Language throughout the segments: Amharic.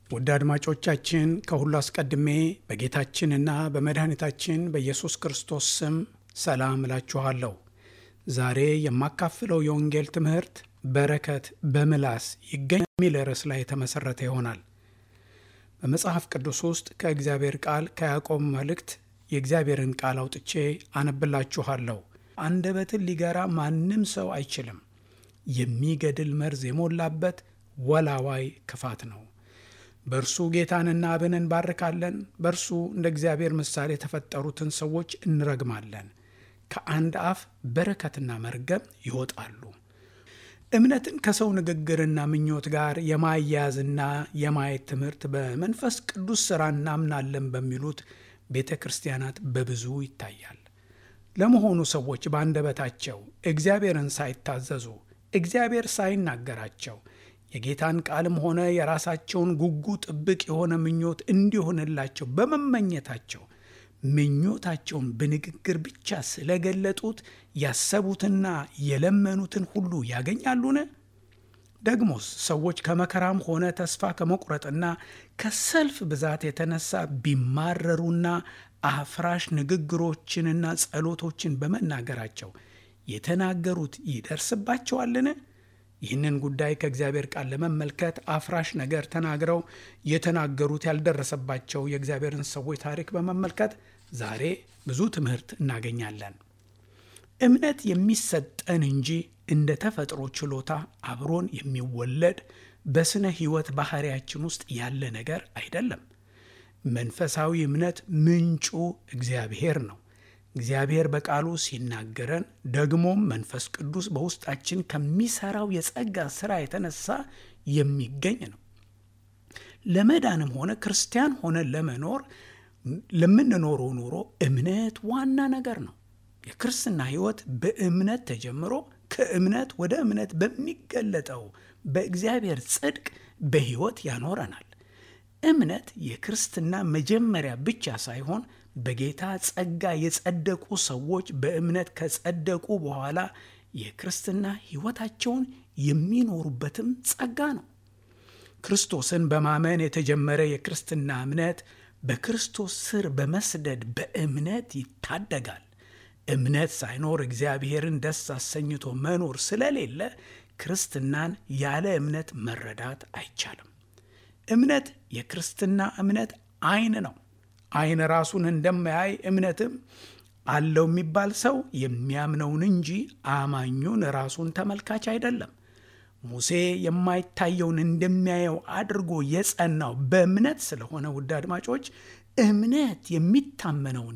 ውድ አድማጮቻችን ከሁሉ አስቀድሜ በጌታችንና በመድኃኒታችን በኢየሱስ ክርስቶስ ስም ሰላም እላችኋለሁ። ዛሬ የማካፍለው የወንጌል ትምህርት በረከት በምላስ ይገኝ የሚል ርዕስ ላይ የተመሠረተ ይሆናል። በመጽሐፍ ቅዱስ ውስጥ ከእግዚአብሔር ቃል ከያዕቆብ መልእክት የእግዚአብሔርን ቃል አውጥቼ አነብላችኋለሁ። አንደበትን ሊገራ ማንም ሰው አይችልም። የሚገድል መርዝ የሞላበት ወላዋይ ክፋት ነው። በእርሱ ጌታንና አብን እንባርካለን፣ በእርሱ እንደ እግዚአብሔር ምሳሌ የተፈጠሩትን ሰዎች እንረግማለን። ከአንድ አፍ በረከትና መርገም ይወጣሉ። እምነትን ከሰው ንግግርና ምኞት ጋር የማያያዝና የማየት ትምህርት በመንፈስ ቅዱስ ሥራ እናምናለን በሚሉት ቤተ ክርስቲያናት በብዙ ይታያል። ለመሆኑ ሰዎች በአንደበታቸው እግዚአብሔርን ሳይታዘዙ እግዚአብሔር ሳይናገራቸው የጌታን ቃልም ሆነ የራሳቸውን ጉጉ ጥብቅ የሆነ ምኞት እንዲሆንላቸው በመመኘታቸው ምኞታቸውን በንግግር ብቻ ስለገለጡት ያሰቡትና የለመኑትን ሁሉ ያገኛሉን? ደግሞስ ሰዎች ከመከራም ሆነ ተስፋ ከመቁረጥና ከሰልፍ ብዛት የተነሳ ቢማረሩና አፍራሽ ንግግሮችንና ጸሎቶችን በመናገራቸው የተናገሩት ይደርስባቸዋልን? ይህንን ጉዳይ ከእግዚአብሔር ቃል ለመመልከት አፍራሽ ነገር ተናግረው የተናገሩት ያልደረሰባቸው የእግዚአብሔርን ሰዎች ታሪክ በመመልከት ዛሬ ብዙ ትምህርት እናገኛለን። እምነት የሚሰጠን እንጂ እንደ ተፈጥሮ ችሎታ አብሮን የሚወለድ በስነ ሕይወት ባህሪያችን ውስጥ ያለ ነገር አይደለም። መንፈሳዊ እምነት ምንጩ እግዚአብሔር ነው። እግዚአብሔር በቃሉ ሲናገረን ደግሞም መንፈስ ቅዱስ በውስጣችን ከሚሰራው የጸጋ ስራ የተነሳ የሚገኝ ነው። ለመዳንም ሆነ ክርስቲያን ሆነ ለመኖር ለምንኖረው ኑሮ እምነት ዋና ነገር ነው። የክርስትና ሕይወት በእምነት ተጀምሮ ከእምነት ወደ እምነት በሚገለጠው በእግዚአብሔር ጽድቅ በሕይወት ያኖረናል። እምነት የክርስትና መጀመሪያ ብቻ ሳይሆን በጌታ ጸጋ የጸደቁ ሰዎች በእምነት ከጸደቁ በኋላ የክርስትና ሕይወታቸውን የሚኖሩበትም ጸጋ ነው። ክርስቶስን በማመን የተጀመረ የክርስትና እምነት በክርስቶስ ስር በመስደድ በእምነት ይታደጋል። እምነት ሳይኖር እግዚአብሔርን ደስ አሰኝቶ መኖር ስለሌለ ክርስትናን ያለ እምነት መረዳት አይቻልም። እምነት የክርስትና እምነት ዓይን ነው። ዓይን ራሱን እንደማያይ እምነትም አለው የሚባል ሰው የሚያምነውን እንጂ አማኙን ራሱን ተመልካች አይደለም። ሙሴ የማይታየውን እንደሚያየው አድርጎ የጸናው በእምነት ስለሆነ ውድ አድማጮች እምነት የሚታመነውን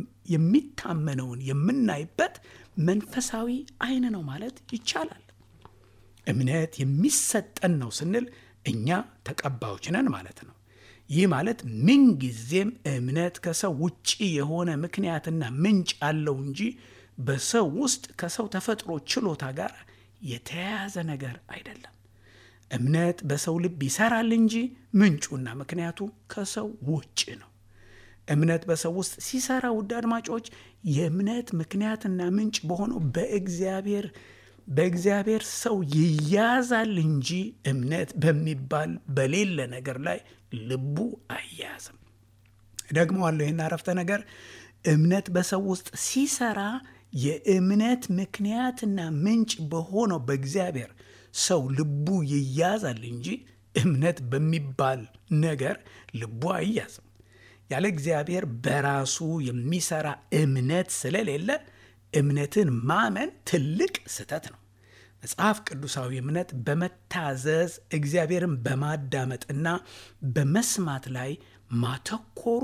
የሚታመነውን የምናይበት መንፈሳዊ ዓይን ነው ማለት ይቻላል። እምነት የሚሰጠን ነው ስንል እኛ ተቀባዮች ነን ማለት ነው። ይህ ማለት ምንጊዜም እምነት ከሰው ውጪ የሆነ ምክንያትና ምንጭ አለው እንጂ በሰው ውስጥ ከሰው ተፈጥሮ ችሎታ ጋር የተያያዘ ነገር አይደለም። እምነት በሰው ልብ ይሰራል እንጂ ምንጩና ምክንያቱ ከሰው ውጭ ነው። እምነት በሰው ውስጥ ሲሰራ ውድ አድማጮች የእምነት ምክንያትና ምንጭ በሆነው በእግዚአብሔር በእግዚአብሔር ሰው ይያዛል እንጂ እምነት በሚባል በሌለ ነገር ላይ ልቡ አያያዝም። ደግመዋለሁ ይህን አረፍተ ነገር እምነት በሰው ውስጥ ሲሰራ የእምነት ምክንያትና ምንጭ በሆነው በእግዚአብሔር ሰው ልቡ ይያዛል እንጂ እምነት በሚባል ነገር ልቡ አይያዝም። ያለ እግዚአብሔር በራሱ የሚሰራ እምነት ስለሌለ እምነትን ማመን ትልቅ ስህተት ነው። መጽሐፍ ቅዱሳዊ እምነት በመታዘዝ እግዚአብሔርን በማዳመጥና በመስማት ላይ ማተኮሩ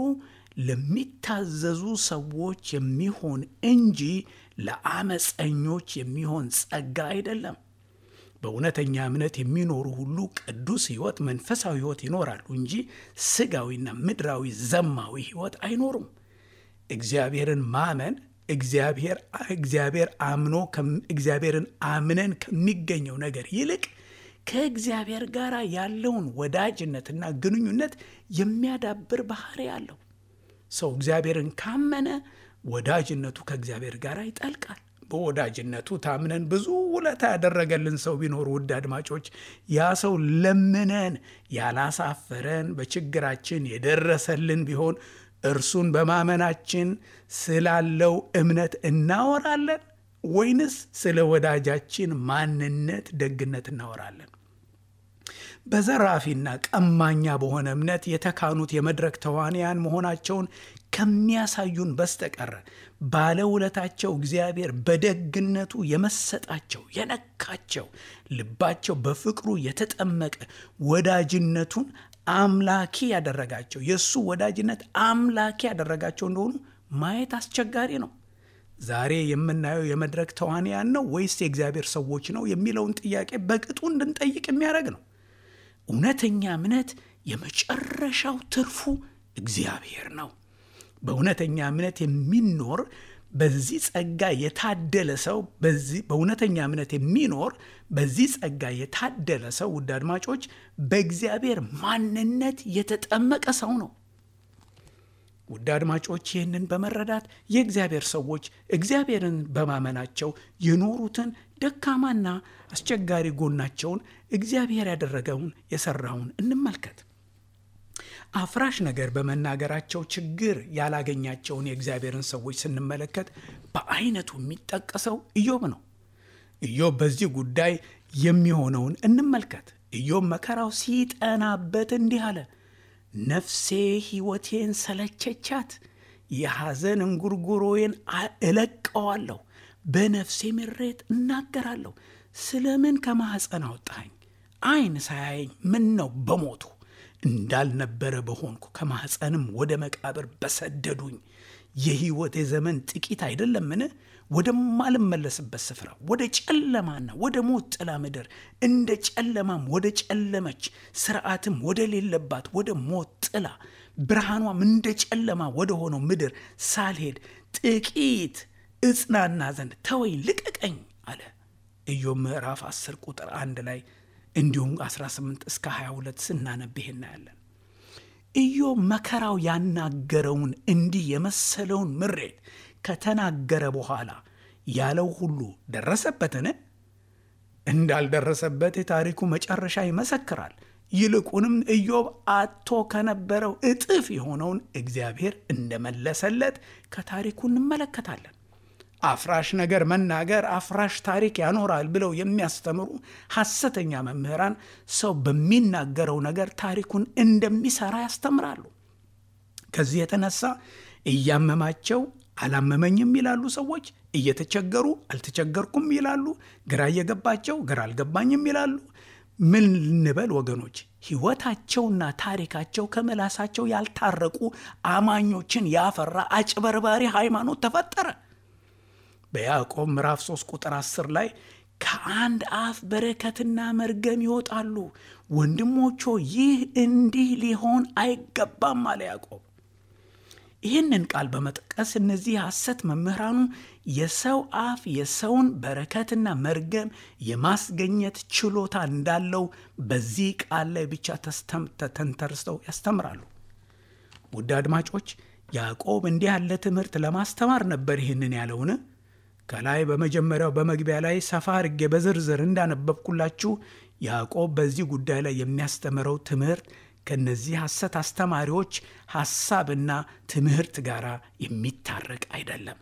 ለሚታዘዙ ሰዎች የሚሆን እንጂ ለአመፀኞች የሚሆን ጸጋ አይደለም። በእውነተኛ እምነት የሚኖሩ ሁሉ ቅዱስ ሕይወት፣ መንፈሳዊ ሕይወት ይኖራሉ እንጂ ስጋዊና ምድራዊ ዘማዊ ሕይወት አይኖሩም። እግዚአብሔርን ማመን እግዚአብሔር እግዚአብሔር አምኖ እግዚአብሔርን አምነን ከሚገኘው ነገር ይልቅ ከእግዚአብሔር ጋር ያለውን ወዳጅነትና ግንኙነት የሚያዳብር ባህሪ አለው። ሰው እግዚአብሔርን ካመነ ወዳጅነቱ ከእግዚአብሔር ጋር ይጠልቃል። በወዳጅነቱ ታምነን ብዙ ውለታ ያደረገልን ሰው ቢኖር ውድ አድማጮች፣ ያ ሰው ለምነን ያላሳፈረን በችግራችን የደረሰልን ቢሆን እርሱን በማመናችን ስላለው እምነት እናወራለን ወይንስ ስለ ወዳጃችን ማንነት ደግነት እናወራለን? በዘራፊና ቀማኛ በሆነ እምነት የተካኑት የመድረክ ተዋንያን መሆናቸውን ከሚያሳዩን በስተቀር ባለውለታቸው እግዚአብሔር በደግነቱ የመሰጣቸው የነካቸው ልባቸው በፍቅሩ የተጠመቀ ወዳጅነቱን አምላኪ ያደረጋቸው የእሱ ወዳጅነት አምላኪ ያደረጋቸው እንደሆኑ ማየት አስቸጋሪ ነው። ዛሬ የምናየው የመድረክ ተዋንያን ነው ወይስ የእግዚአብሔር ሰዎች ነው የሚለውን ጥያቄ በቅጡ እንድንጠይቅ የሚያደርግ ነው። እውነተኛ እምነት የመጨረሻው ትርፉ እግዚአብሔር ነው። በእውነተኛ እምነት የሚኖር በዚህ ጸጋ የታደለ ሰው በእውነተኛ እምነት የሚኖር በዚህ ጸጋ የታደለ ሰው ውድ አድማጮች በእግዚአብሔር ማንነት የተጠመቀ ሰው ነው። ውድ አድማጮች ይህንን በመረዳት የእግዚአብሔር ሰዎች እግዚአብሔርን በማመናቸው የኖሩትን ደካማና አስቸጋሪ ጎናቸውን እግዚአብሔር ያደረገውን የሰራውን እንመልከት። አፍራሽ ነገር በመናገራቸው ችግር ያላገኛቸውን የእግዚአብሔርን ሰዎች ስንመለከት በአይነቱ የሚጠቀሰው ኢዮብ ነው። ኢዮብ በዚህ ጉዳይ የሚሆነውን እንመልከት። ኢዮብ መከራው ሲጠናበት እንዲህ አለ፣ ነፍሴ ሕይወቴን ሰለቸቻት፣ የሐዘን እንጉርጉሮዬን እለቀዋለሁ፣ በነፍሴ ምሬት እናገራለሁ። ስለምን ከማኅፀን አወጣኸኝ? ዓይን ሳያየኝ ምን ነው በሞቱ እንዳልነበረ በሆንኩ ከማኅፀንም ወደ መቃብር በሰደዱኝ። የሕይወቴ ዘመን ጥቂት አይደለምን? ወደማልመለስበት ስፍራ ወደ ጨለማና ወደ ሞት ጥላ ምድር እንደ ጨለማም ወደ ጨለመች ስርዓትም ወደ ሌለባት ወደ ሞት ጥላ ብርሃኗም እንደ ጨለማ ወደ ሆነው ምድር ሳልሄድ ጥቂት እጽናና ዘንድ ተወኝ፣ ልቀቀኝ አለ። ኢዮብ ምዕራፍ 10 ቁጥር አንድ ላይ እንዲሁም 18 እስከ 22 ስናነብ እናያለን። ኢዮብ መከራው ያናገረውን እንዲህ የመሰለውን ምሬት ከተናገረ በኋላ ያለው ሁሉ ደረሰበትን? እንዳልደረሰበት የታሪኩ መጨረሻ ይመሰክራል። ይልቁንም ኢዮብ አጥቶ ከነበረው እጥፍ የሆነውን እግዚአብሔር እንደመለሰለት ከታሪኩ እንመለከታለን። አፍራሽ ነገር መናገር አፍራሽ ታሪክ ያኖራል ብለው የሚያስተምሩ ሐሰተኛ መምህራን ሰው በሚናገረው ነገር ታሪኩን እንደሚሰራ ያስተምራሉ። ከዚህ የተነሳ እያመማቸው አላመመኝም ይላሉ ሰዎች፣ እየተቸገሩ አልተቸገርኩም ይላሉ፣ ግራ እየገባቸው ግራ አልገባኝም ይላሉ። ምን ልንበል ወገኖች? ሕይወታቸውና ታሪካቸው ከምላሳቸው ያልታረቁ አማኞችን ያፈራ አጭበርባሪ ሃይማኖት ተፈጠረ። በያዕቆብ ምዕራፍ 3 ቁጥር 10 ላይ ከአንድ አፍ በረከትና መርገም ይወጣሉ፣ ወንድሞቾ ይህ እንዲህ ሊሆን አይገባም አለ ያዕቆብ። ይህንን ቃል በመጥቀስ እነዚህ ሐሰት መምህራኑ የሰው አፍ የሰውን በረከትና መርገም የማስገኘት ችሎታ እንዳለው በዚህ ቃል ላይ ብቻ ተንተርሰው ያስተምራሉ። ውድ አድማጮች ያዕቆብ እንዲህ ያለ ትምህርት ለማስተማር ነበር ይህንን ያለውን ከላይ በመጀመሪያው በመግቢያ ላይ ሰፋ አድርጌ በዝርዝር እንዳነበብኩላችሁ ያዕቆብ በዚህ ጉዳይ ላይ የሚያስተምረው ትምህርት ከነዚህ ሐሰት አስተማሪዎች ሐሳብና ትምህርት ጋር የሚታረቅ አይደለም።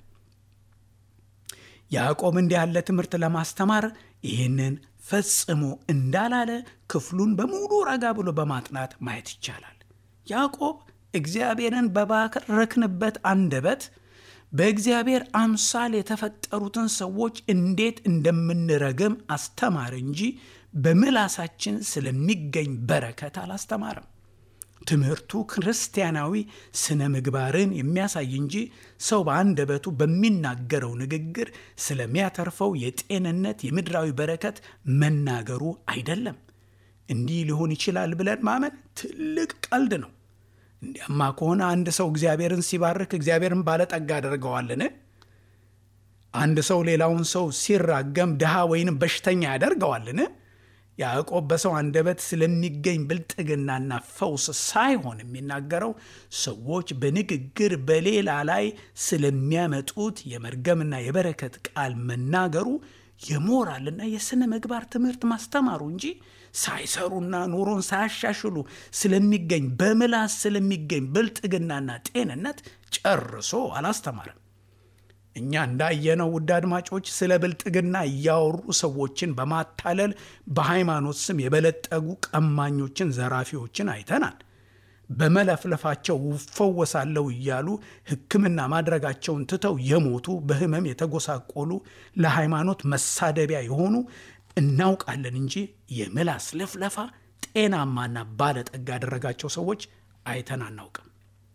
ያዕቆብ እንዲህ ያለ ትምህርት ለማስተማር ይህንን ፈጽሞ እንዳላለ ክፍሉን በሙሉ ረጋ ብሎ በማጥናት ማየት ይቻላል። ያዕቆብ እግዚአብሔርን በባረክንበት አንደበት በእግዚአብሔር አምሳል የተፈጠሩትን ሰዎች እንዴት እንደምንረግም አስተማር እንጂ በምላሳችን ስለሚገኝ በረከት አላስተማርም። ትምህርቱ ክርስቲያናዊ ስነ ምግባርን የሚያሳይ እንጂ ሰው በአንደበቱ በሚናገረው ንግግር ስለሚያተርፈው የጤንነት የምድራዊ በረከት መናገሩ አይደለም። እንዲህ ሊሆን ይችላል ብለን ማመን ትልቅ ቀልድ ነው። እንዲያማ ከሆነ አንድ ሰው እግዚአብሔርን ሲባርክ እግዚአብሔርን ባለጠጋ አደርገዋልን? አንድ ሰው ሌላውን ሰው ሲራገም ድሃ ወይንም በሽተኛ ያደርገዋልን? ያዕቆብ በሰው አንደበት ስለሚገኝ ብልጥግናና ፈውስ ሳይሆን የሚናገረው ሰዎች በንግግር በሌላ ላይ ስለሚያመጡት የመርገምና የበረከት ቃል መናገሩ የሞራልና የሥነ ምግባር ትምህርት ማስተማሩ እንጂ ሳይሰሩና ኑሮን ሳያሻሽሉ ስለሚገኝ በምላስ ስለሚገኝ ብልጥግናና ጤንነት ጨርሶ አላስተማርም። እኛ እንዳየነው ውድ አድማጮች ስለ ብልጥግና እያወሩ ሰዎችን በማታለል በሃይማኖት ስም የበለጠጉ ቀማኞችን፣ ዘራፊዎችን አይተናል። በመለፍለፋቸው እፈወሳለሁ እያሉ ሕክምና ማድረጋቸውን ትተው የሞቱ በሕመም የተጎሳቆሉ ለሃይማኖት መሳደቢያ የሆኑ እናውቃለን እንጂ የምላስ ልፍለፋ ጤናማና ባለጠጋ ያደረጋቸው ሰዎች አይተን አናውቅም።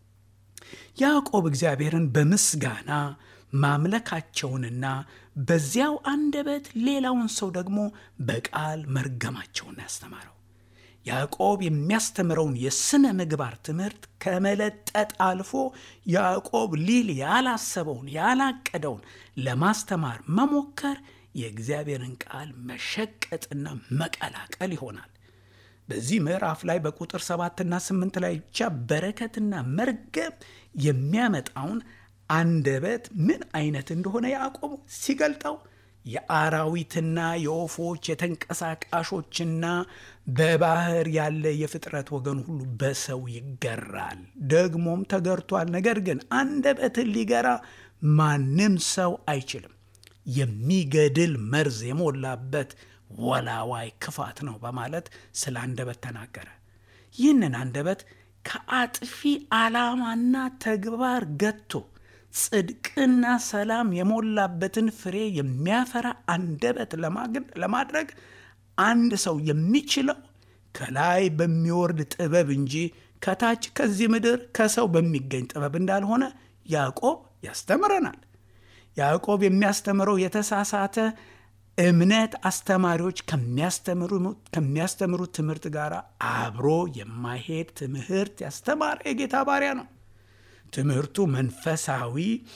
ያዕቆብ እግዚአብሔርን በምስጋና ማምለካቸውንና በዚያው አንደበት ሌላውን ሰው ደግሞ በቃል መርገማቸውን ያስተማረው ያዕቆብ የሚያስተምረውን የሥነ ምግባር ትምህርት ከመለጠጥ አልፎ ያዕቆብ ሊል ያላሰበውን ያላቀደውን ለማስተማር መሞከር የእግዚአብሔርን ቃል መሸቀጥና መቀላቀል ይሆናል። በዚህ ምዕራፍ ላይ በቁጥር ሰባትና ስምንት ላይ ብቻ በረከትና መርገም የሚያመጣውን አንደበት ምን አይነት እንደሆነ ያዕቆብ ሲገልጠው የአራዊትና የወፎች የተንቀሳቃሾችና በባህር ያለ የፍጥረት ወገን ሁሉ በሰው ይገራል፣ ደግሞም ተገርቷል። ነገር ግን አንደበትን ሊገራ ማንም ሰው አይችልም፣ የሚገድል መርዝ የሞላበት ወላዋይ ክፋት ነው በማለት ስለ አንደበት ተናገረ። ይህንን አንደበት ከአጥፊ ዓላማና ተግባር ገጥቶ ጽድቅና ሰላም የሞላበትን ፍሬ የሚያፈራ አንደበት ለማድረግ አንድ ሰው የሚችለው ከላይ በሚወርድ ጥበብ እንጂ ከታች ከዚህ ምድር ከሰው በሚገኝ ጥበብ እንዳልሆነ ያዕቆብ ያስተምረናል። ያዕቆብ የሚያስተምረው የተሳሳተ እምነት አስተማሪዎች ከሚያስተምሩት ትምህርት ጋር አብሮ የማይሄድ ትምህርት ያስተማረ የጌታ ባሪያ ነው። ትምህርቱ መንፈሳዊ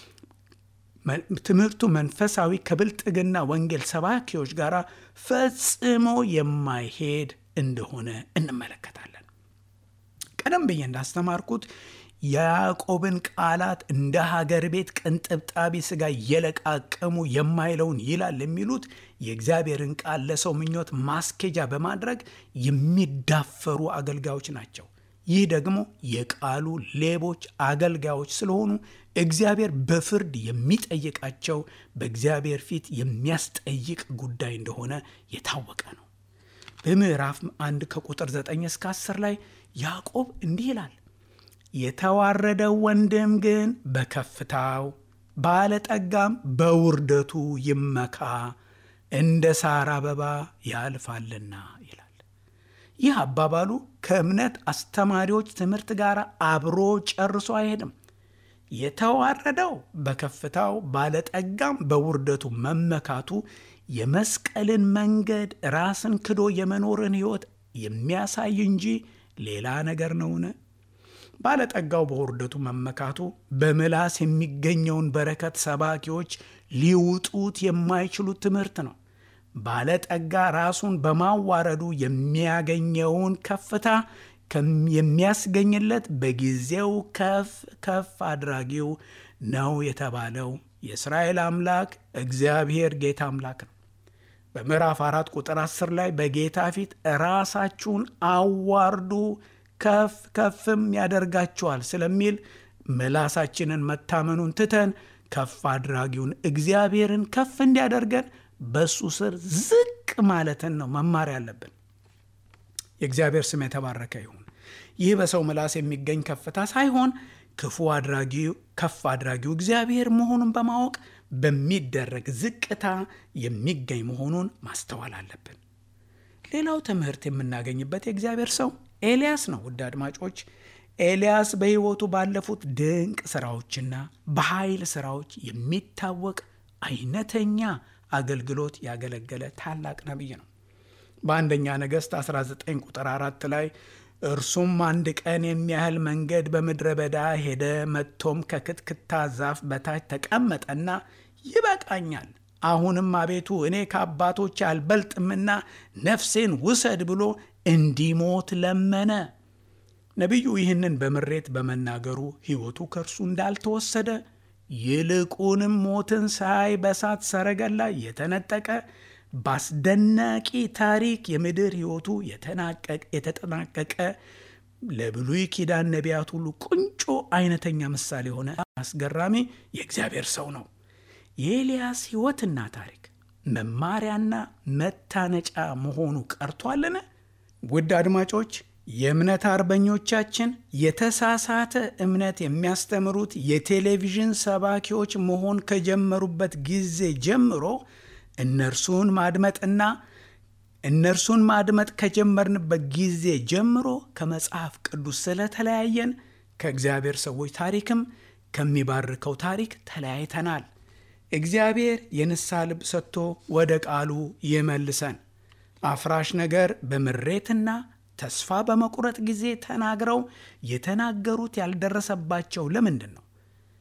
ትምህርቱ መንፈሳዊ ከብልጥግና ወንጌል ሰባኪዎች ጋር ፈጽሞ የማይሄድ እንደሆነ እንመለከታለን። ቀደም ብዬ እንዳስተማርኩት የያዕቆብን ቃላት እንደ ሀገር ቤት ቅንጥብጣቢ ሥጋ እየለቃቀሙ የማይለውን ይላል የሚሉት የእግዚአብሔርን ቃል ለሰው ምኞት ማስኬጃ በማድረግ የሚዳፈሩ አገልጋዮች ናቸው። ይህ ደግሞ የቃሉ ሌቦች አገልጋዮች ስለሆኑ እግዚአብሔር በፍርድ የሚጠይቃቸው በእግዚአብሔር ፊት የሚያስጠይቅ ጉዳይ እንደሆነ የታወቀ ነው። በምዕራፍ አንድ ከቁጥር 9 እስከ 10 ላይ ያዕቆብ እንዲህ ይላል የተዋረደው ወንድም ግን በከፍታው ባለጠጋም በውርደቱ ይመካ፣ እንደ ሳር አበባ ያልፋልና ይላል። ይህ አባባሉ ከእምነት አስተማሪዎች ትምህርት ጋር አብሮ ጨርሶ አይሄድም። የተዋረደው በከፍታው ባለጠጋም በውርደቱ መመካቱ የመስቀልን መንገድ ራስን ክዶ የመኖርን ሕይወት የሚያሳይ እንጂ ሌላ ነገር ነውን? ባለጠጋው በውርደቱ መመካቱ በምላስ የሚገኘውን በረከት ሰባኪዎች ሊውጡት የማይችሉት ትምህርት ነው። ባለጠጋ ራሱን በማዋረዱ የሚያገኘውን ከፍታ የሚያስገኝለት በጊዜው ከፍ ከፍ አድራጊው ነው የተባለው የእስራኤል አምላክ እግዚአብሔር ጌታ አምላክ ነው። በምዕራፍ አራት ቁጥር አስር ላይ በጌታ ፊት ራሳችሁን አዋርዱ ከፍ ከፍም ያደርጋችኋል ስለሚል ምላሳችንን መታመኑን ትተን ከፍ አድራጊውን እግዚአብሔርን ከፍ እንዲያደርገን በእሱ ስር ዝቅ ማለትን ነው መማር ያለብን። የእግዚአብሔር ስም የተባረከ ይሁን። ይህ በሰው ምላስ የሚገኝ ከፍታ ሳይሆን ክፉ አድራጊው ከፍ አድራጊው እግዚአብሔር መሆኑን በማወቅ በሚደረግ ዝቅታ የሚገኝ መሆኑን ማስተዋል አለብን። ሌላው ትምህርት የምናገኝበት የእግዚአብሔር ሰው ኤልያስ ነው። ውድ አድማጮች ኤልያስ በሕይወቱ ባለፉት ድንቅ ስራዎችና በኃይል ስራዎች የሚታወቅ አይነተኛ አገልግሎት ያገለገለ ታላቅ ነቢይ ነው። በአንደኛ ነገሥት 19 ቁጥር 4 ላይ እርሱም አንድ ቀን የሚያህል መንገድ በምድረ በዳ ሄደ፣ መጥቶም ከክትክታ ዛፍ በታች ተቀመጠና ይበቃኛል፣ አሁንም አቤቱ እኔ ከአባቶች አልበልጥምና ነፍሴን ውሰድ ብሎ እንዲሞት ለመነ። ነቢዩ ይህንን በምሬት በመናገሩ ሕይወቱ ከእርሱ እንዳልተወሰደ ይልቁንም ሞትን ሳይ በሳት ሰረገላ የተነጠቀ በአስደናቂ ታሪክ የምድር ሕይወቱ የተጠናቀቀ ለብሉይ ኪዳን ነቢያት ሁሉ ቁንጮ አይነተኛ ምሳሌ የሆነ አስገራሚ የእግዚአብሔር ሰው ነው። የኤልያስ ሕይወትና ታሪክ መማሪያና መታነጫ መሆኑ ቀርቷልን? ውድ አድማጮች የእምነት አርበኞቻችን የተሳሳተ እምነት የሚያስተምሩት የቴሌቪዥን ሰባኪዎች መሆን ከጀመሩበት ጊዜ ጀምሮ እነርሱን ማድመጥና እነርሱን ማድመጥ ከጀመርንበት ጊዜ ጀምሮ ከመጽሐፍ ቅዱስ ስለተለያየን ከእግዚአብሔር ሰዎች ታሪክም ከሚባርከው ታሪክ ተለያይተናል። እግዚአብሔር የንስሐ ልብ ሰጥቶ ወደ ቃሉ ይመልሰን። አፍራሽ ነገር በምሬትና ተስፋ በመቁረጥ ጊዜ ተናግረው የተናገሩት ያልደረሰባቸው ለምንድን ነው?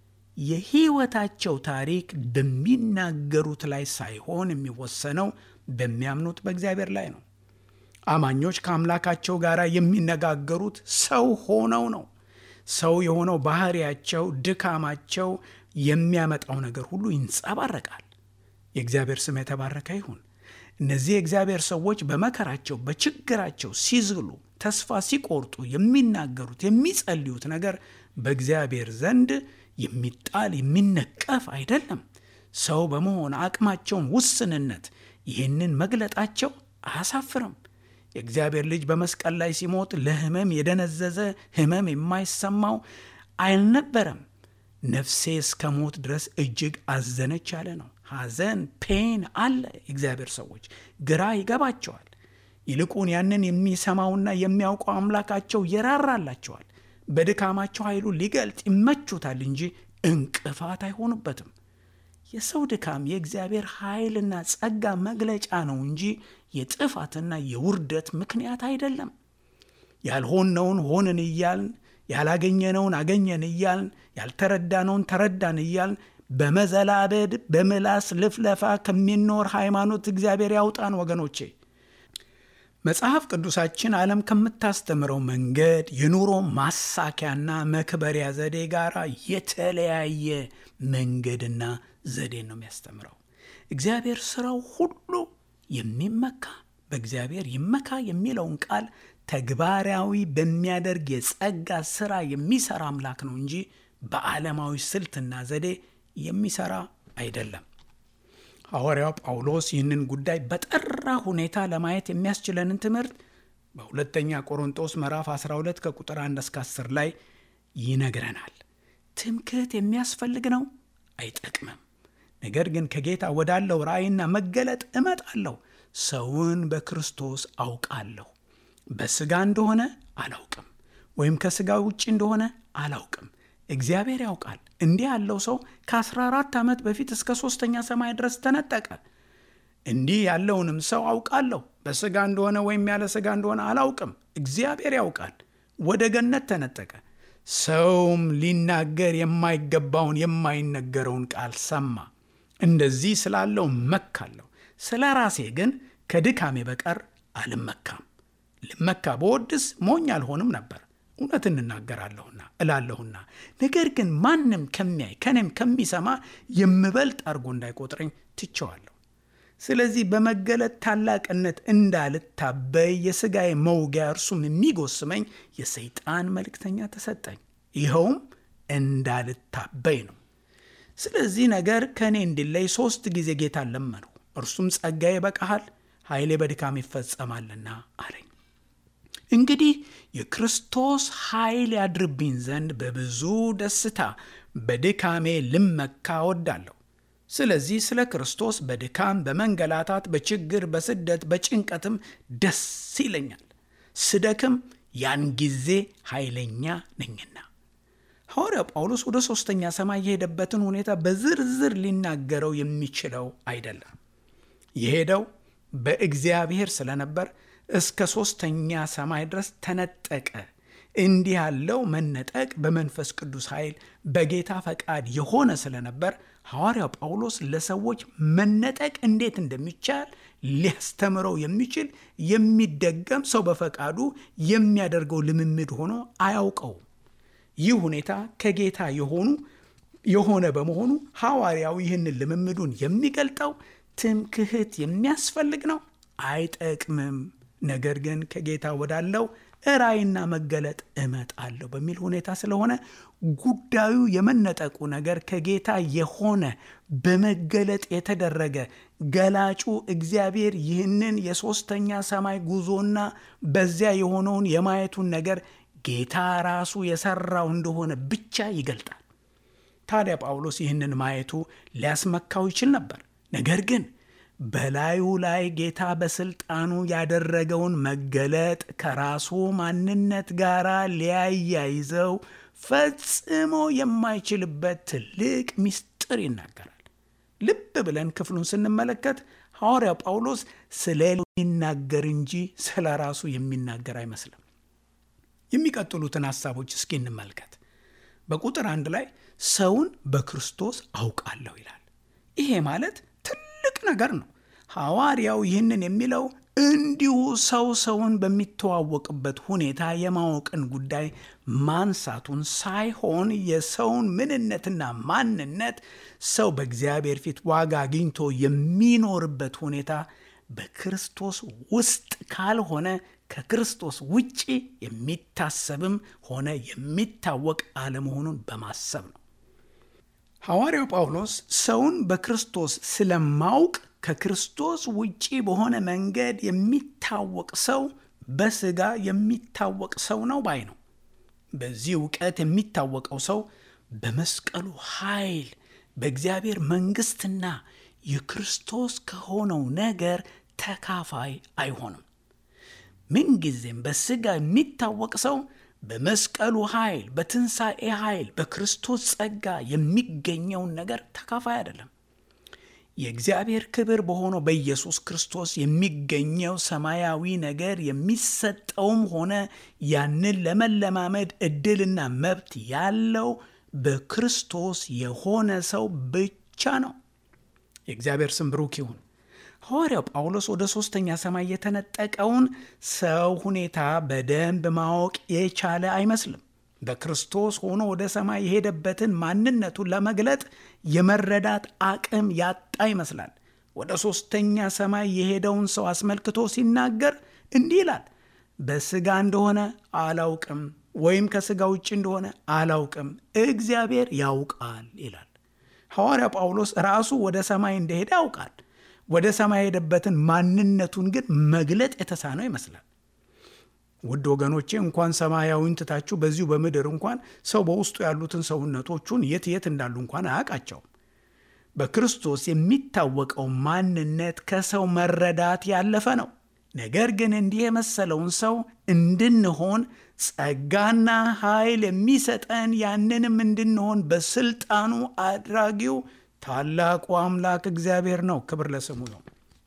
የሕይወታቸው ታሪክ በሚናገሩት ላይ ሳይሆን የሚወሰነው በሚያምኑት በእግዚአብሔር ላይ ነው። አማኞች ከአምላካቸው ጋር የሚነጋገሩት ሰው ሆነው ነው። ሰው የሆነው ባህሪያቸው፣ ድካማቸው የሚያመጣው ነገር ሁሉ ይንጸባረቃል። የእግዚአብሔር ስም የተባረከ ይሁን። እነዚህ የእግዚአብሔር ሰዎች በመከራቸው በችግራቸው ሲዝሉ፣ ተስፋ ሲቆርጡ የሚናገሩት የሚጸልዩት ነገር በእግዚአብሔር ዘንድ የሚጣል የሚነቀፍ አይደለም። ሰው በመሆን አቅማቸውን ውስንነት ይህንን መግለጣቸው አያሳፍርም። የእግዚአብሔር ልጅ በመስቀል ላይ ሲሞት ለሕመም የደነዘዘ ሕመም የማይሰማው አልነበረም። ነፍሴ እስከ ሞት ድረስ እጅግ አዘነች ያለ ነው። ሐዘን ፔን አለ። የእግዚአብሔር ሰዎች ግራ ይገባቸዋል። ይልቁን ያንን የሚሰማውና የሚያውቀው አምላካቸው ይራራላቸዋል። በድካማቸው ኃይሉን ሊገልጥ ይመቹታል እንጂ እንቅፋት አይሆኑበትም። የሰው ድካም የእግዚአብሔር ኃይልና ጸጋ መግለጫ ነው እንጂ የጥፋትና የውርደት ምክንያት አይደለም። ያልሆነውን ሆንን እያልን ያላገኘነውን አገኘን እያልን ያልተረዳነውን ተረዳን እያልን በመዘላበድ በምላስ ልፍለፋ ከሚኖር ሃይማኖት እግዚአብሔር ያውጣን ወገኖቼ። መጽሐፍ ቅዱሳችን ዓለም ከምታስተምረው መንገድ የኑሮ ማሳኪያና መክበሪያ ዘዴ ጋር የተለያየ መንገድና ዘዴን ነው የሚያስተምረው። እግዚአብሔር ስራው ሁሉ የሚመካ በእግዚአብሔር ይመካ የሚለውን ቃል ተግባራዊ በሚያደርግ የጸጋ ስራ የሚሰራ አምላክ ነው እንጂ በዓለማዊ ስልትና ዘዴ የሚሰራ አይደለም። ሐዋርያው ጳውሎስ ይህንን ጉዳይ በጠራ ሁኔታ ለማየት የሚያስችለንን ትምህርት በሁለተኛ ቆሮንጦስ ምዕራፍ 12 ከቁጥር 1 እስከ 10 ላይ ይነግረናል። ትምክህት የሚያስፈልግ ነው፣ አይጠቅምም። ነገር ግን ከጌታ ወዳለው ራእይና መገለጥ እመጣለሁ። ሰውን በክርስቶስ አውቃለሁ። በሥጋ እንደሆነ አላውቅም፣ ወይም ከሥጋ ውጭ እንደሆነ አላውቅም። እግዚአብሔር ያውቃል። እንዲህ ያለው ሰው ከ14 ዓመት በፊት እስከ ሦስተኛ ሰማይ ድረስ ተነጠቀ። እንዲህ ያለውንም ሰው አውቃለሁ። በሥጋ እንደሆነ ወይም ያለ ሥጋ እንደሆነ አላውቅም። እግዚአብሔር ያውቃል። ወደ ገነት ተነጠቀ። ሰውም ሊናገር የማይገባውን የማይነገረውን ቃል ሰማ። እንደዚህ ስላለው መካለሁ። ስለ ራሴ ግን ከድካሜ በቀር አልመካም። ልመካ በወድስ ሞኝ አልሆንም ነበር እውነት እንናገራለሁና እላለሁና። ነገር ግን ማንም ከሚያይ ከኔም ከሚሰማ የምበልጥ አድርጎ እንዳይቆጥረኝ ትቸዋለሁ። ስለዚህ በመገለጥ ታላቅነት እንዳልታበይ የሥጋዬ መውጊያ እርሱም የሚጎስመኝ የሰይጣን መልእክተኛ ተሰጠኝ። ይኸውም እንዳልታበይ ነው። ስለዚህ ነገር ከእኔ እንዲለይ ሦስት ጊዜ ጌታን ለመንሁ። እርሱም ጸጋዬ ይበቃሃል፣ ኃይሌ በድካም ይፈጸማልና አለኝ። እንግዲህ የክርስቶስ ኃይል ያድርብኝ ዘንድ በብዙ ደስታ በድካሜ ልመካ እወዳለሁ። ስለዚህ ስለ ክርስቶስ በድካም በመንገላታት፣ በችግር፣ በስደት፣ በጭንቀትም ደስ ይለኛል። ስደክም ያን ጊዜ ኃይለኛ ነኝና። ሐዋርያው ጳውሎስ ወደ ሦስተኛ ሰማይ የሄደበትን ሁኔታ በዝርዝር ሊናገረው የሚችለው አይደለም። የሄደው በእግዚአብሔር ስለነበር እስከ ሦስተኛ ሰማይ ድረስ ተነጠቀ። እንዲህ ያለው መነጠቅ በመንፈስ ቅዱስ ኃይል በጌታ ፈቃድ የሆነ ስለነበር ሐዋርያው ጳውሎስ ለሰዎች መነጠቅ እንዴት እንደሚቻል ሊያስተምረው የሚችል የሚደገም ሰው በፈቃዱ የሚያደርገው ልምምድ ሆኖ አያውቀውም። ይህ ሁኔታ ከጌታ የሆኑ የሆነ በመሆኑ ሐዋርያው ይህንን ልምምዱን የሚገልጠው ትምክህት የሚያስፈልግ ነው፣ አይጠቅምም። ነገር ግን ከጌታ ወዳለው ራእይና መገለጥ እመጣለሁ በሚል ሁኔታ ስለሆነ ጉዳዩ የመነጠቁ ነገር ከጌታ የሆነ በመገለጥ የተደረገ ገላጩ እግዚአብሔር ይህንን የሦስተኛ ሰማይ ጉዞና በዚያ የሆነውን የማየቱን ነገር ጌታ ራሱ የሰራው እንደሆነ ብቻ ይገልጣል። ታዲያ ጳውሎስ ይህንን ማየቱ ሊያስመካው ይችል ነበር። ነገር ግን በላዩ ላይ ጌታ በስልጣኑ ያደረገውን መገለጥ ከራሱ ማንነት ጋር ሊያያይዘው ፈጽሞ የማይችልበት ትልቅ ምስጢር ይናገራል። ልብ ብለን ክፍሉን ስንመለከት ሐዋርያው ጳውሎስ ስለ የሚናገር እንጂ ስለ ራሱ የሚናገር አይመስልም። የሚቀጥሉትን ሐሳቦች እስኪ እንመልከት። በቁጥር አንድ ላይ ሰውን በክርስቶስ አውቃለሁ ይላል። ይሄ ማለት ትልቅ ነገር ነው። ሐዋርያው ይህንን የሚለው እንዲሁ ሰው ሰውን በሚተዋወቅበት ሁኔታ የማወቅን ጉዳይ ማንሳቱን ሳይሆን የሰውን ምንነትና ማንነት ሰው በእግዚአብሔር ፊት ዋጋ አግኝቶ የሚኖርበት ሁኔታ በክርስቶስ ውስጥ ካልሆነ ከክርስቶስ ውጪ የሚታሰብም ሆነ የሚታወቅ አለመሆኑን በማሰብ ነው። ሐዋርያው ጳውሎስ ሰውን በክርስቶስ ስለማውቅ ከክርስቶስ ውጪ በሆነ መንገድ የሚታወቅ ሰው በሥጋ የሚታወቅ ሰው ነው ባይ ነው። በዚህ እውቀት የሚታወቀው ሰው በመስቀሉ ኃይል በእግዚአብሔር መንግሥትና የክርስቶስ ከሆነው ነገር ተካፋይ አይሆንም። ምንጊዜም በሥጋ የሚታወቅ ሰው በመስቀሉ ኃይል፣ በትንሣኤ ኃይል፣ በክርስቶስ ጸጋ የሚገኘውን ነገር ተካፋይ አይደለም። የእግዚአብሔር ክብር በሆነው በኢየሱስ ክርስቶስ የሚገኘው ሰማያዊ ነገር የሚሰጠውም ሆነ ያንን ለመለማመድ ዕድልና መብት ያለው በክርስቶስ የሆነ ሰው ብቻ ነው። የእግዚአብሔር ስም ብሩክ ይሁን። ሐዋርያው ጳውሎስ ወደ ሦስተኛ ሰማይ የተነጠቀውን ሰው ሁኔታ በደንብ ማወቅ የቻለ አይመስልም። በክርስቶስ ሆኖ ወደ ሰማይ የሄደበትን ማንነቱን ለመግለጥ የመረዳት አቅም ያጣ ይመስላል። ወደ ሦስተኛ ሰማይ የሄደውን ሰው አስመልክቶ ሲናገር እንዲህ ይላል፣ በሥጋ እንደሆነ አላውቅም፣ ወይም ከሥጋ ውጭ እንደሆነ አላውቅም፣ እግዚአብሔር ያውቃል ይላል። ሐዋርያው ጳውሎስ ራሱ ወደ ሰማይ እንደሄደ ያውቃል። ወደ ሰማይ የሄደበትን ማንነቱን ግን መግለጥ የተሳነው ይመስላል። ውድ ወገኖቼ እንኳን ሰማያዊን ትታችሁ በዚሁ በምድር እንኳን ሰው በውስጡ ያሉትን ሰውነቶቹን የት የት እንዳሉ እንኳን አያውቃቸውም። በክርስቶስ የሚታወቀው ማንነት ከሰው መረዳት ያለፈ ነው። ነገር ግን እንዲህ የመሰለውን ሰው እንድንሆን ጸጋና ኃይል የሚሰጠን ያንንም እንድንሆን በስልጣኑ አድራጊው ታላቁ አምላክ እግዚአብሔር ነው። ክብር ለስሙ ነው።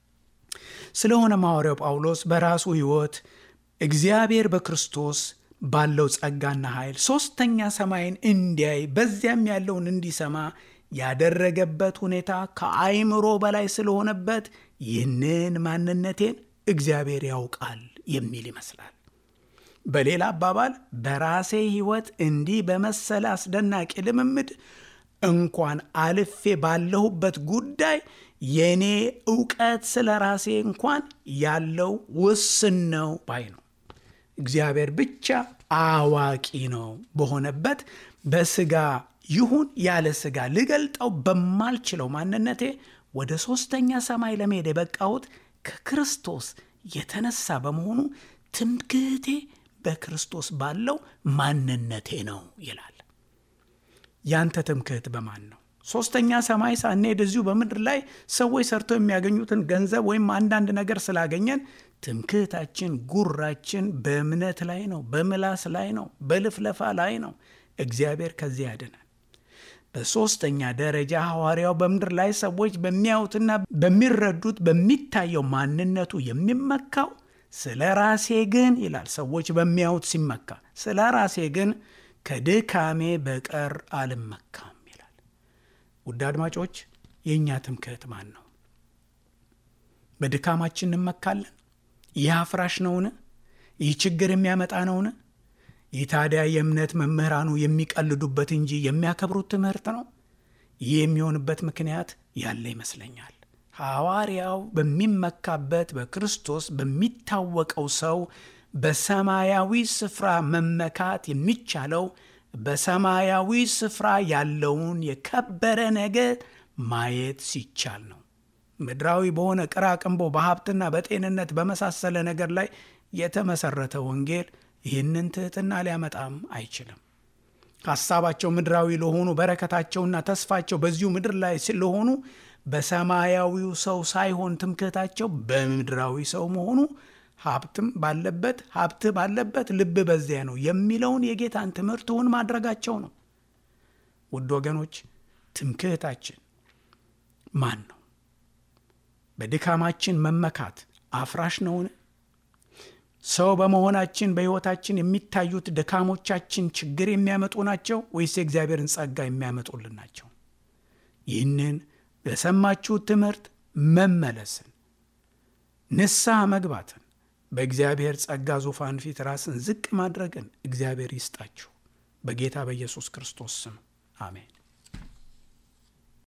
ስለሆነ ሐዋርያው ጳውሎስ በራሱ ሕይወት እግዚአብሔር በክርስቶስ ባለው ጸጋና ኃይል ሦስተኛ ሰማይን እንዲያይ በዚያም ያለውን እንዲሰማ ያደረገበት ሁኔታ ከአይምሮ በላይ ስለሆነበት ይህንን ማንነቴን እግዚአብሔር ያውቃል የሚል ይመስላል። በሌላ አባባል በራሴ ሕይወት እንዲህ በመሰለ አስደናቂ ልምምድ እንኳን አልፌ ባለሁበት ጉዳይ የእኔ እውቀት ስለ ራሴ እንኳን ያለው ውስን ነው ባይ ነው። እግዚአብሔር ብቻ አዋቂ ነው በሆነበት በሥጋ ይሁን ያለ ሥጋ ልገልጠው በማልችለው ማንነቴ ወደ ሦስተኛ ሰማይ ለመሄድ የበቃሁት ከክርስቶስ የተነሳ በመሆኑ ትምክህቴ በክርስቶስ ባለው ማንነቴ ነው ይላል። ያንተ ትምክህት በማን ነው? ሦስተኛ ሰማይ ሳንሄድ እዚሁ በምድር ላይ ሰዎች ሰርተው የሚያገኙትን ገንዘብ ወይም አንዳንድ ነገር ስላገኘን ትምክህታችን፣ ጉራችን በእምነት ላይ ነው፣ በምላስ ላይ ነው፣ በልፍለፋ ላይ ነው። እግዚአብሔር ከዚህ ያድናል። በሦስተኛ ደረጃ ሐዋርያው በምድር ላይ ሰዎች በሚያዩትና በሚረዱት በሚታየው ማንነቱ የሚመካው ስለ ራሴ ግን ይላል ሰዎች በሚያዩት ሲመካ፣ ስለ ራሴ ግን ከድካሜ በቀር አልመካም ይላል። ውድ አድማጮች የእኛ ትምክህት ማን ነው? በድካማችን እንመካለን? ይህ አፍራሽ ነውን? ይህ ችግር የሚያመጣ ነውን? ይህ ታዲያ የእምነት መምህራኑ የሚቀልዱበት እንጂ የሚያከብሩት ትምህርት ነው? ይህ የሚሆንበት ምክንያት ያለ ይመስለኛል። ሐዋርያው በሚመካበት በክርስቶስ በሚታወቀው ሰው በሰማያዊ ስፍራ መመካት የሚቻለው በሰማያዊ ስፍራ ያለውን የከበረ ነገር ማየት ሲቻል ነው። ምድራዊ በሆነ ቅራቅንቦ በሀብትና በጤንነት በመሳሰለ ነገር ላይ የተመሰረተ ወንጌል ይህንን ትሕትና ሊያመጣም አይችልም። ሐሳባቸው ምድራዊ ለሆኑ በረከታቸውና ተስፋቸው በዚሁ ምድር ላይ ስለሆኑ በሰማያዊው ሰው ሳይሆን ትምክህታቸው በምድራዊ ሰው መሆኑ ሀብትም ባለበት ሀብት ባለበት ልብ በዚያ ነው የሚለውን የጌታን ትምህርት እውን ማድረጋቸው ነው። ውድ ወገኖች ትምክህታችን ማን ነው? በድካማችን መመካት አፍራሽ ነውን? ሰው በመሆናችን በሕይወታችን የሚታዩት ድካሞቻችን ችግር የሚያመጡ ናቸው ወይስ የእግዚአብሔርን ጸጋ የሚያመጡልን ናቸው? ይህንን በሰማችሁት ትምህርት መመለስን፣ ንስሐ መግባትን፣ በእግዚአብሔር ጸጋ ዙፋን ፊት ራስን ዝቅ ማድረግን እግዚአብሔር ይስጣችሁ። በጌታ በኢየሱስ ክርስቶስ ስም አሜን።